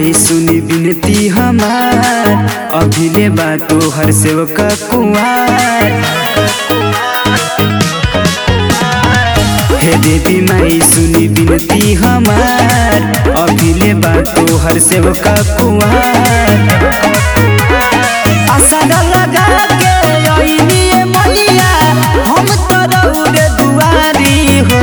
माई सुनी बिनती हमार अभिले बा तोहर सेवका कुआर हे देवी माई सुनी बिनती हमार अभिले बा तोहर सेवका कुआर आशा लगा के अइनी मैया हम तो रउरे दुआरी हो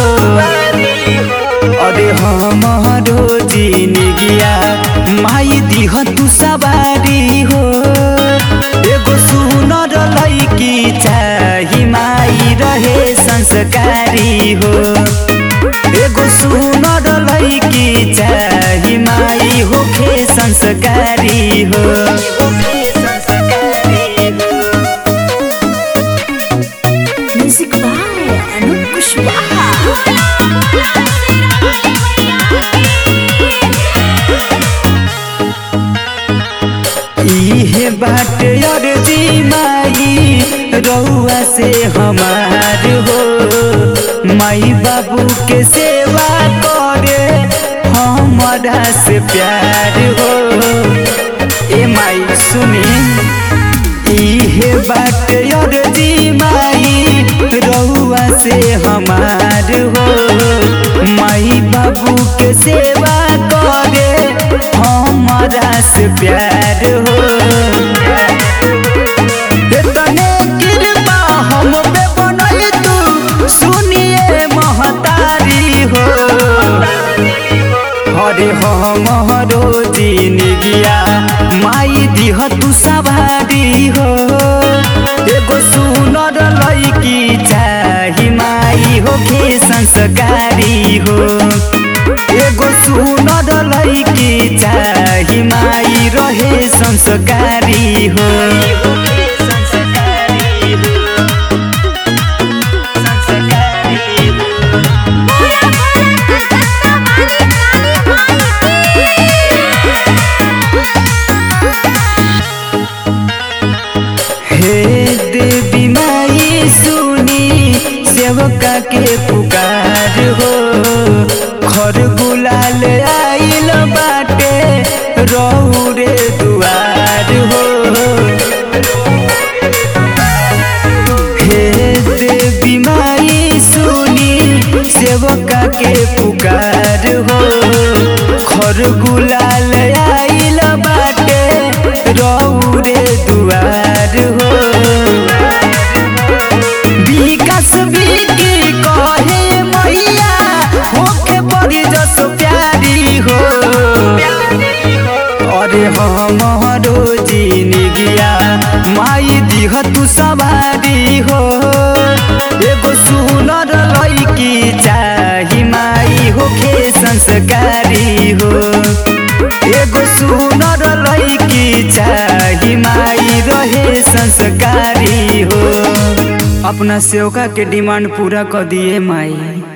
अरे हमारो जिनगिया माई दिह तू सवारी हो एगो सुनर लैकी चाही माई रहे संस्कारी हो एगो सुनर लैकी चाही माई होखे संस्कारी हो Music by Anup Kushwaha. इहे बाट अर्जी माई रउआ से हमार हो माई बाबू के सेवा करे हमारा से प्यार हो ए माई सुनी इहे बाट अर्जी माई रउआ से हमार हो माई बाबू के सेवा करे हमारा से प्यार हो तने कृपा हम पे बनल तू सुनिए महतारी हो अरे हमरो जिनगिया माई दिह तू सवारी हो एगो सुनर लैकी चाही माई होखे संस्कारी हो एगो सुनर लैकी चाही माई रहे संस्कारी हो हे देवी माई सुनी सेवका के पुकार हो खर गुलाल आइल बाटे रौरे दुआर हो हे देवी माई सुनी सेवका के पुकार हो खर गुलाल आइल बाटे रौरे दुआर हो विकास बिकी कहे मैया होखे बड़ी जस प्यारी हो अरे हमारो जिनगिया माई दिह तू सवारी हो एगो सुनर लैकी चाही माई होखे संस्कारी हो एगो सुनर लैकी चाही माई रहे संस्कारी हो अपना सेवका के डिमांड पूरा कर दिए माई